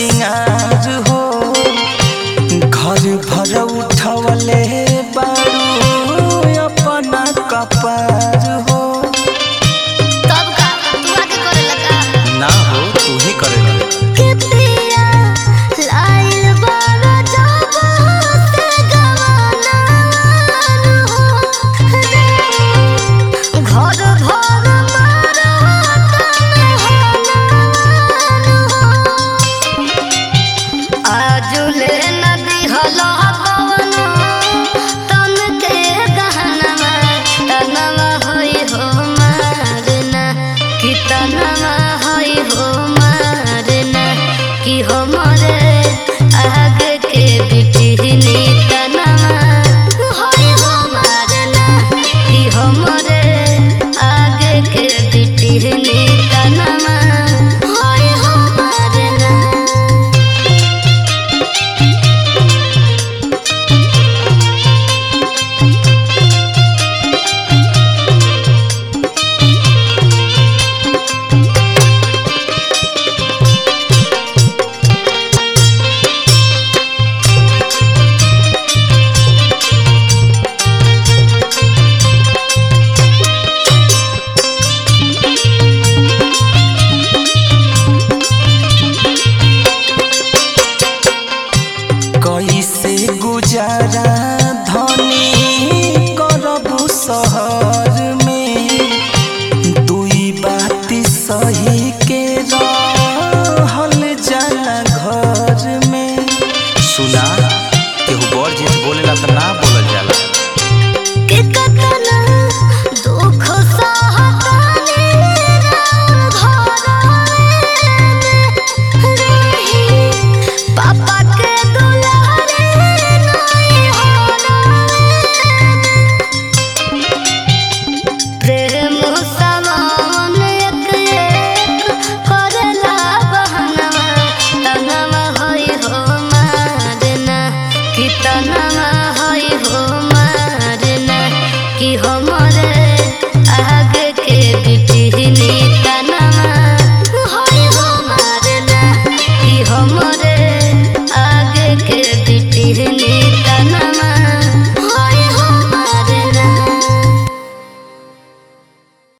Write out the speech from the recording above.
सिंगार हो घर भर उठवले बारू अपना कपार हो तब का तू आके करे लगा ना हो तू ही करेला के पिया लाइल बारा जब से गवाना घर भर मारा आजुले नदी हलो पवन तन के गहनमा तनवा होई हो मारना कि तनवा होई हो मारना कि हमरे आगे के बिटिहनी तनवा होई हो मारना कि हमरे आगे के बिटिहनी तनवा होई हो मारना कैसे गुजारा धनी करबू शहर में दुई बात सही के रहल जाला घर में सुना केहू बड़ जेठ बोलेला त ना